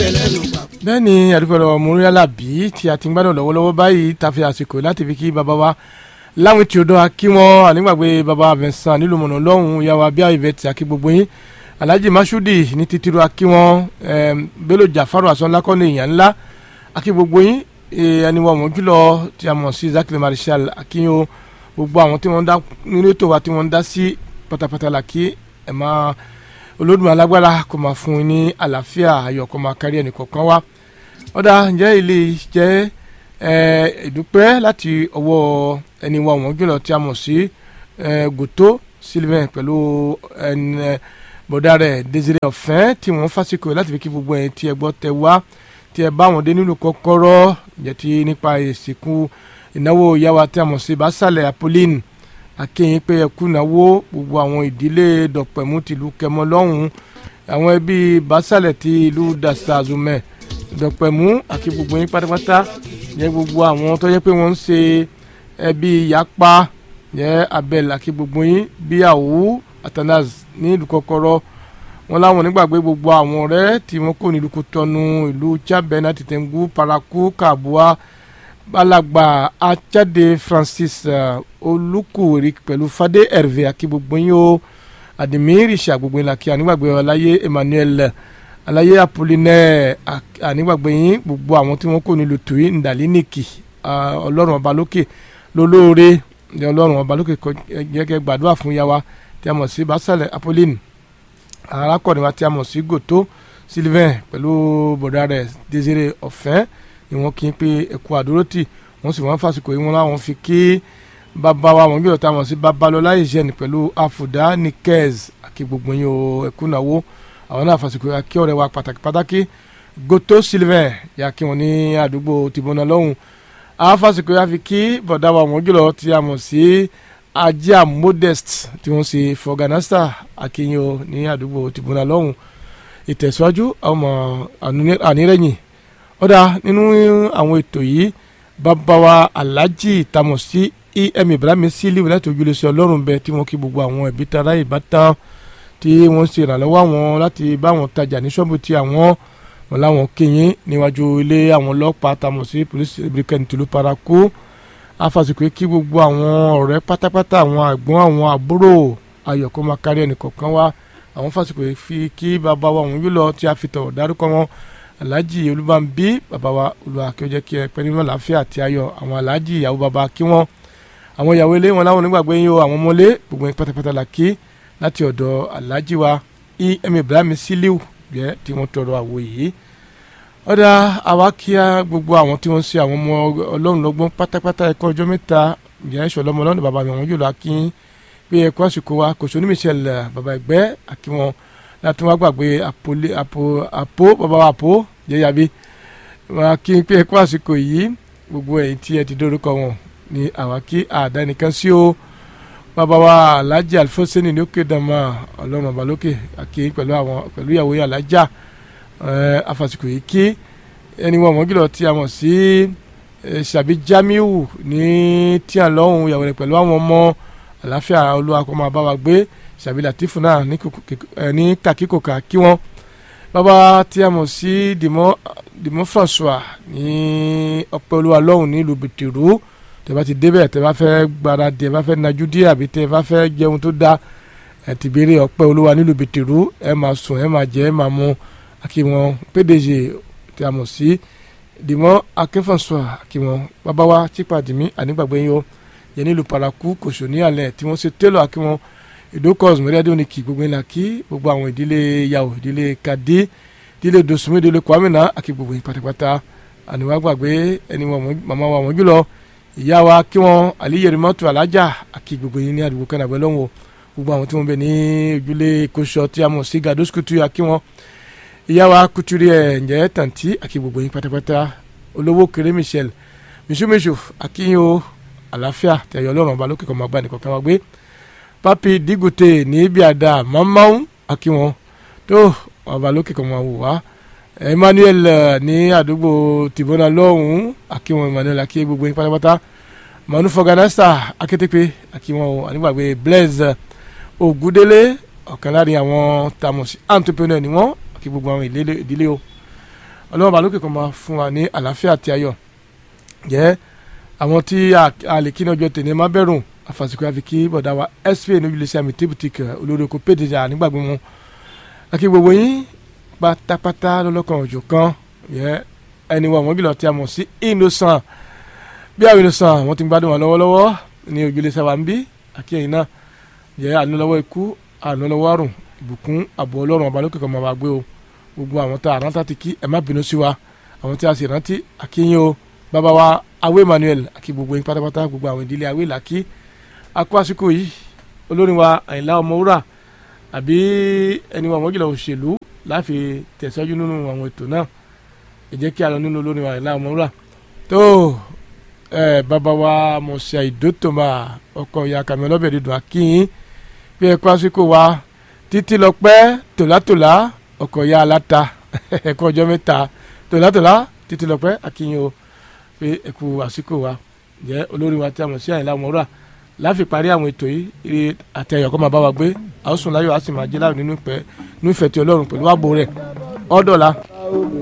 ẹlẹ́nu pa. bẹ́ẹ̀ ni àdúgbò lọ́wọ́ moriala bí tí a ti ń gbádùn lọ́wọ́lọ́wọ́ báyìí ta fi àsìkò láti fi kí bàbá wa láwọn tí o dọ́ kí wọ́n ànígbàgbé bàbá Vincent nílùú mọ̀nà lọ́hùn ìyàwó abíyá ìvẹ́tì àkí gbogbo yín alhaji masudi ní titiru akí wọn bello jafaru asọ́nlákọ́ni èèyàn ńlá akí gbogbo yín ẹni wọn mọ̀ jùlọ tí a mọ̀ sí zakiri marshal akínyó gbogbo àwọn tí wọ́n dá nínú ètò wa tí wọ́n dá sí pátápátá la kí ẹ̀ máa olódùmarè alágbára kó máa fún un ní àlàáfíà ayọ̀ kó máa kárí ẹnì kọ̀ọ̀kan wá ọ̀dà ǹjẹ́ ilé jẹ́ ìdúpẹ́ láti ọwọ́ ẹni wa wọ́n jùlọ tí a mọ̀ sí gòtó sylvain pẹ̀lú bọ̀dá rẹ̀ Désiré Ọ̀fẹ́ tí wọ́n fásikò láti fi kí gbogbo ẹ̀ tí ẹ gbọ́ tẹ wá tí ẹ bá wọn dé nínú kọ́kọ́rọ́ ǹjẹ́ ti nípa ìsìnkú ìnáwó ìyáwó tí a mọ̀ sí Básálẹ̀ Apolline akéyìn pé ẹkú náwó gbogbo àwọn ìdílé dọ̀pẹ̀mú tìlú kẹmọ lọ́hùn àwọn ẹbí Básálẹ̀ ti ìlú Dasazumẹ dọ̀pẹ̀mú àti gbogbo yín pátápátá yẹ gbogbo àwọn tó yẹ pé wọ́n ń ṣe ẹbí yapa yẹ abel àti gbogbo yín bí àwù Atanas ní ìlú kọ́kọ́rọ́ wọn láwọn onígbàgbé gbogbo àwọn ọ̀rẹ́ tí wọ́n kò ní ìlú Kútọ́nù ìlú Chabena Tìtẹ̀ngú Paraku Kabua balagba achade Francis uh, olùkùrí pẹ̀lú fadé hervé àti gbogbo yín o àdìmírì ṣàgbogbo yín làkì ànígbàgbé ọláyé Emmanuel aláyé apollinaire ànígbàgbé yín gbogbo àwọn tí wọ́n kò nílùú tùyí ndàlínìkì ọlọ́run ọba lókè lólóore ní ọlọ́run ọba lókè gẹ́gẹ́ gbàdúrà fún yàwá tí a mọ̀ sí Básálẹ̀ Apolline arákùnrin wa tí a mọ̀ sí Gòtó Sylvain pẹ̀lú bọ̀dá rẹ̀ Désiré Ọ̀fẹ́ ni wọ́n kí n pé ẹ̀kú àdúrótì wọ́n sì wọ́n fàsìkò yìí wọ́n láwọn fi kí bàbá wa wọ́n gbọ́dọ̀ tá a mọ̀ sí Babalọ́lá ìṣẹ́ni pẹ̀lú àfùdá Nikez àti gbogbo yín o ẹ̀kú náwó àwọn náà fàsìkò yà kí ọ̀rẹ́ wa pàtàkì pàtàkì Gòtó Sylvain yà kí wọn ní àdúgbò tìbọnà lọ́hùn àwọn fàsìkò yà fi kí bọ̀dá wa wọ́n gbọ́dọ̀ tí a mọ̀ sí ajá modest tí wọ́n ṣe fọgànásà akínyó ní àdúgbò tìbọnà lọ́hùn ìtẹ̀síwájú àwọn ànírẹ́yìn ọ̀dà nínú àwọn ètò yìí bàbá wa alhaji tamọ̀ sí em ibrahim sílíù láti ojúlé sí ọlọ́run bẹ tí wọ́n kí gbogbo àwọn ẹ̀bí tara ìbátan tí wọ́n ṣe ìrànlọ́wọ́ àwọn láti bá wọn tajà ní ṣọ́ọ̀bù tí àwọn wọn láwọn kéyìn níwájú ilé àwọn ọlọ́pàá tamọ̀ sí police brigade tìlú paraku afàsìkò kí gbogbo àwọn ọ̀rẹ́ pátápátá àwọn àgbọ̀n àwọn àbúrò ayọ̀kọ́ máa kárí ẹnìkọ̀ọ̀kan wá àwọn fàsìkò fi kí bàbá wa wọn yóò lọ tí a fi tọ̀ dárúkọ wọn alhaji olúbànbí bàbá wa olùwà kí ó jẹ́ kí ẹ pẹ́ nínú àlàáfíà àti ayọ̀ àwọn alhaji ìyàwó bàbá kí wọ́n àwọn ìyàwó ilé wọn láwọn onígbàgbé yín o àwọn ọmọlé gbogbo yín pátápátá la kí láti ọ̀dọ̀ alhaji wa em ibrahim siliu jẹ́ tí wọ́n tọrọ àwo yìí ọ̀dà àwa kí á gbogbo àwọn tí wọ́n ń ṣe àwọn ọmọ ọlọ́run lọ́gbọ́n pátápátá ẹ̀kọ́ ọjọ́ mẹ́ta jẹ́ ìṣọ̀lọ́mọ ọlọ́run bàbá mi àwọn yóò lọ akín pé ẹ̀kọ́ àsìkò wa kò sóní michelle bàbá ẹ̀gbẹ́ àkí wọn láti wá gbàgbé àpò àpò bàbá wa àpò jẹyàbí wọn kí n pé ẹ kó àsìkò yìí gbogbo ẹ̀yin tí ẹ ti dórúkọ wọn ni àwa kí àdá nìkan sí o bàbá wa alhaji alifoseni ní òkè dàmà ọlọ́run ọba lókè àkí pẹ̀lú àwọn pẹ̀lú ìyàwó yìí alájà afàsìkò yìí kí ẹni wọn mọ̀ gílọ̀ tí a mọ̀ sí ṣàbí jamiu ní tíà lọ́hùn ìyàwó rẹ̀ pẹ̀lú àwọn ọmọ àláfíà olúwa kó máa bá wa gbé ṣàbí latifu náà ní kàkíkòkà kí wọ́n bàbá tí a mọ̀ sí dìmọ́ dìmọ́ François ní ọpẹ́ olúwa lọ́hùn nílùú bìtìrú tẹ bá ti débẹ̀ tẹ bá fẹ́ gbáradì ẹ bá fẹ́ najú díẹ̀ àbí tẹ bá fẹ́ jẹun tó dáa ẹ ti béèrè ọpẹ́ olúwa nílùú bìtìrú ẹ máa sùn ẹ máa jẹ ẹ máa mu àkí wọn PDG tí a mọ̀ sí dìmọ́ Akin François àkí wọn bàbá wa chípàdìmí ànígbàgbé yín o yẹn nílùú paraku kòsò ní alẹ́ tí wọ́n ṣe télọ̀ àkí wọn ìdókòs mẹ́rẹ́dẹ́ òní kì gbogbo ńlá kí gbogbo àwọn ìdílé yàwó ìdílé kadé ìdílé dosùnmí ìdílé kwamina àkí gbogbo yín pátápátá àníwá gbàgbé ẹni wọn màmá wa wọn jùlọ ìyá wa kí wọn àlíyèrè mọ́tò alájà àkí gbogbo yín ní àdúgbò kan àgbẹ̀ lọ́wọ́ gbogbo àwọn tí wọ́n bẹ ní ojúlé kóṣọ tí a mọ̀ sí gados kutu àkí wọn ìyá wa kuturi ẹ̀ ǹjẹ́ tàǹtí àkí gbogbo yín pátápátá olówó kéré michel misumisu àkí yín o àlàáfíà tẹ̀yọ̀ ọlọ́run ọba lókè kọ́ máa gbá nìkan kan wá gbé papi digute ní ibi àdá mamman akiwọn tó ọba lókè kan máa wò wá emmanuel ní àdúgbò tìbọnà lọ́hùn akiwọn emmanuel akí gbogbo yín pátápátá manu fọgànásà akétépe akiwọn ànígbàgbé blaise ògúdélé ọ̀kan láàrin àwọn tamosi entrepreneur ni wọ́n akí gbogbo àwọn ìdílé o ọlọ́run bá lókè kan máa fún wa ní àlàáfíà àti ayọ̀ jẹ́ àwọn tí a lè kí ní ọjọ́ tèmi má bẹ̀rù àfàsìkò àfi kí bọ̀dá wa spa ní ojúlẹ̀sẹ̀ àmì tébùtìkì olórí oko pédèjà nígbàgbé mu akí gbogbo yín pátápátá lọ́lọ́kan òjò kan yẹ ẹni wa wọ́n gílọ̀ tí a mọ̀ sí innocent bí àwọn innocent wọ́n ti ń gbádùn wọn lọ́wọ́lọ́wọ́ ní ojúlẹ̀sẹ̀ wa ń bí akí ẹ̀yin náà yẹ àánú lọ́wọ́ ikú àánú lọ́wọ́ àrùn ìbùkún àbọ̀ ọlọ́run ọba lókè kan máa bá gbé o gbogbo àwọn tá a rántá ti kí ẹ má bínú sí wa àwọn tí a sì rántí akínyìn o bàbá wa awé Emmanuel àkí gbogbo yín pátápátá gbogbo àwọn ìdílé awé làkí akó àsìkò yìí olórin wa Àyìnlá Ọmọwúrà àbí ẹni wa wọ́n jùlọ òṣèlú láfi tẹ̀síwájú nínú àwọn ètò náà ẹ jẹ́ kí a lọ nínú olórin wa Àyìnlá Ọmọwúrà tó ẹ bàbá wa mọ̀ọ́sẹ̀ ìdótòmá ọkọ̀ ìyá kàmí ọlọ́bẹ̀ dídùn akínyìn bí ẹ kó àsìkò wa títí lọ pẹ́ tòlátòlá ọkọ̀ ìyá aláta ẹ̀kọ́ ọjọ́ mẹ́ta tòlátòlá títí lọ pẹ́ akínyìn o pé ẹ̀kú àsìkò wa jẹ́ olórí wa tí a mọ̀ sí Àyìnlá Ọmọwúrà láfi parí àwọn ètò yìí eré àti ẹ̀yọ̀ kọ́ máa bá wa gbé àwòsùn láyọ̀ á sì máa jẹ́ láàrin nínú ìfẹ́ tí Ọlọ́run pẹ̀lú ààbò rẹ̀ ọ́dọ̀la.